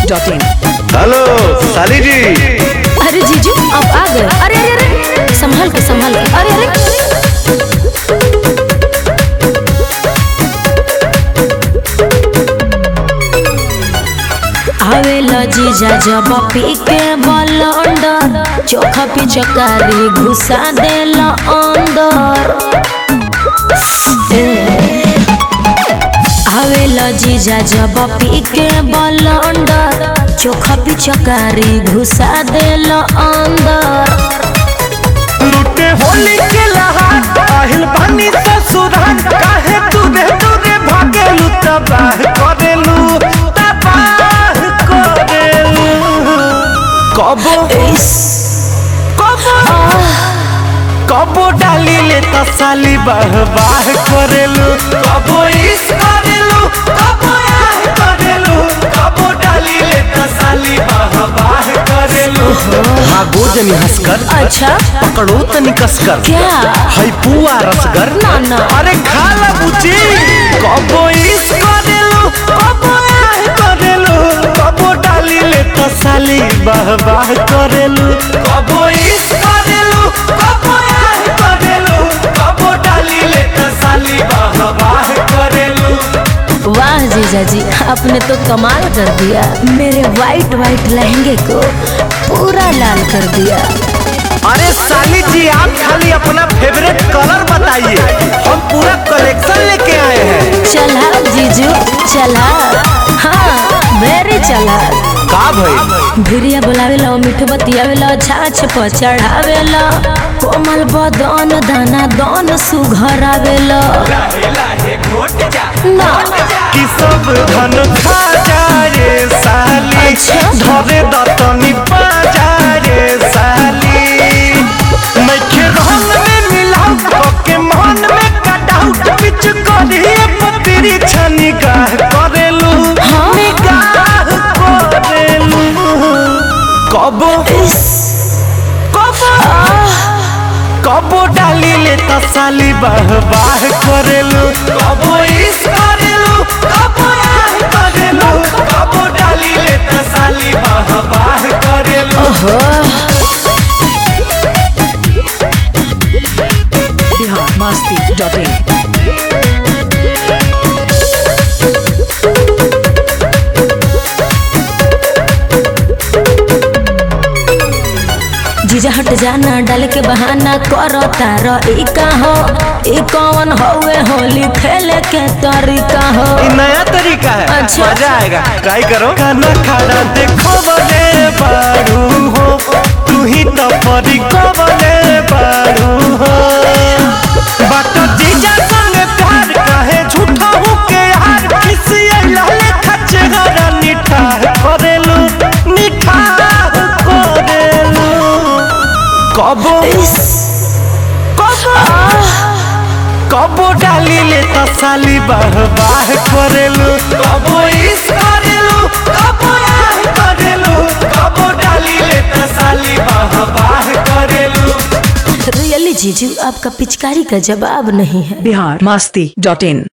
masti.in hello साली जी अरे जीजू आप आ गए अरे अरे अरे संभल के संभल के अरे अरे आवेला जीजा जब पी के बलंडर चोखा पिचकारी घुसा देला अंदर आवेला जीजा जब पी के बलंडर चोखा पिचकारी घुसा देला अंदर लुटे होली के लहार আহিल पानी ससुराल काहे तूने तूने भागेलू तबाह करेलू तबाह करेलू कबो कबो कबो डाली ले तसाली बाह बाह करेलू कबो इस करेलू कबो आह करेलू कबो डाली ले तसाली बाह बाह करेलू भागो जनी हंसकर अच्छा पकड़ो तनी कसकर क्या है पुआ रसगर ना, ना। अरे खा ला बुची कबो इस करेलू कबो आह करेलू कबो डाली ले तसाली बाह बाह करेलू कबो इस करेलू कबो आह करेलू कबो डाली ले तसाली बाह बाह करेलू वाह जीजा जी आपने तो कमाल कर दिया मेरे वाइट वाइट लहंगे को पूरा लाल कर दिया अरे साली जी आप खाली अपना फेवरेट कलर बताइए हम पूरा कलेक्शन लेके आए हैं चला जीजू चला हाँ वेरी चला का भाई भिरिया बोलावेला मिठ बतियावेला छाछ पर चढ़ावेला कोमल बदन दाना दन सुघरावेला ना कि सब धन खा जा रे साली अच्छा। धरे दतनी पा जा रे साली मैखे रंग में मिलाऊ के मन में कटाऊ बिच करिए पतरी छनी गाह करेलू हाँ। निगाह करेलू कबो कबो कबो डाली ले तसाली बाह बाह करेलू कबो इस करेलू कबो आह करेलू कबो डाली ले तसाली बाह बाह करेलू बिहार masti.in जीजा हट जाना डाल के बहाना करो तारो ई का हो ई कौन होवे होली खेले के तरीका हो ये नया तरीका है अच्छा। मजा आएगा ट्राई करो खाना खाना देखो बने बारू हो तू ही तो परी को बने बारू हो बात जीजा संग प्यार कहे झूठा हूँ के यार किसी लाले खच्चे गरा निठाह करेलू निठाह करेलू कबो कबो कबो डाली ले तसाली बाह बाह करेलू कबो इस करेलू कबो आह करेलू कबो डाली ले तसाली बाह बाह करेलू रियली जीजू आपका पिचकारी का जवाब नहीं है बिहार masti.in